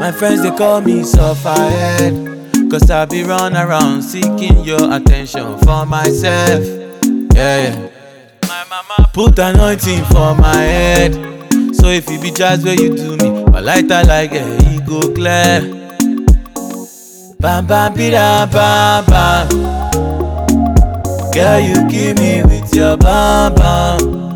My friends they call me sufferhead Cause I be run around seeking your attention for myself Yeah, yeah My mama put anointing for my head So if you be jazz where you do me My lighter like a e go clear Bam bam bida bam bam Girl you kill me with your bam bam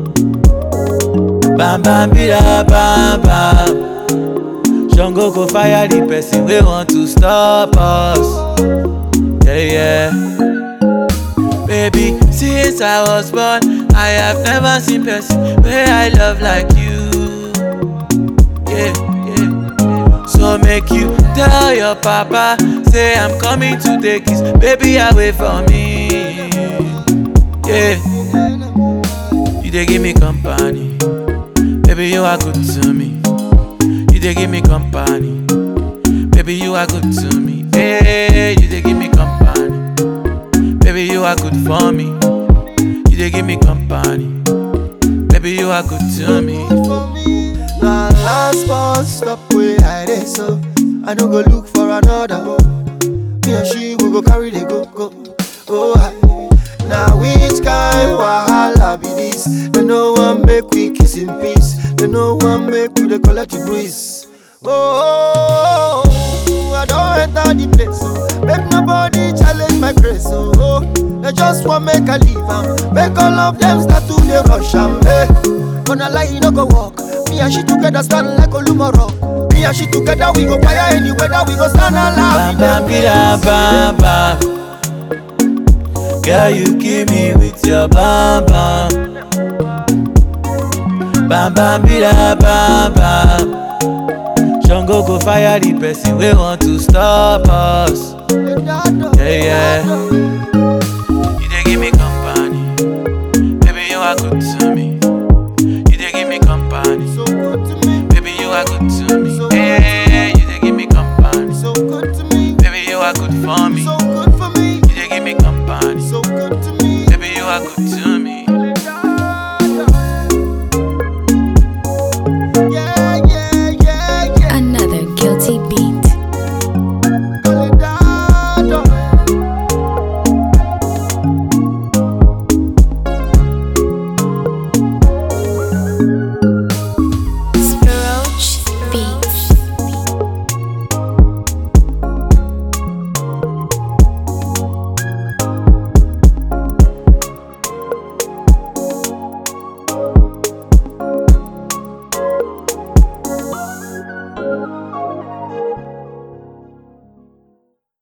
Bam bam bida bam bam Jungle go fire the person we want to stop us. Yeah, yeah. Baby, since I was born, I have never seen person where I love like you. Yeah, yeah. So make you tell your papa, say I'm coming to take his baby away from me. Yeah. You they give me company, baby you are good to me. You they give me company. Baby, you are good to me. Hey, you they give me company. Baby, you are good for me. You they give me company. Baby, you are good to me. Now last bus stop where I dey so I no go look for another. Me and she we go carry the go go. Oh, hi. now which kind wahala be this? They no one make we kiss in peace. They no one make we dey collect the breeze. Oh, I don't enter the place. Oh. Make nobody challenge my grace. Oh, oh. they just want make I leave am. Make all of them start to dey rush am. Hey. Gonna lie, you no go walk. Me and she together stand like Olumoro. Me and she together we go fire any weather. We go stand and laugh. Bam bam bida bam bam. Girl, you kill me with your bam bam. Bam bam bida bam bam. Jungle go fire the person we want to stop us. Yeah, yeah. You they give me company. Baby, you are good to me.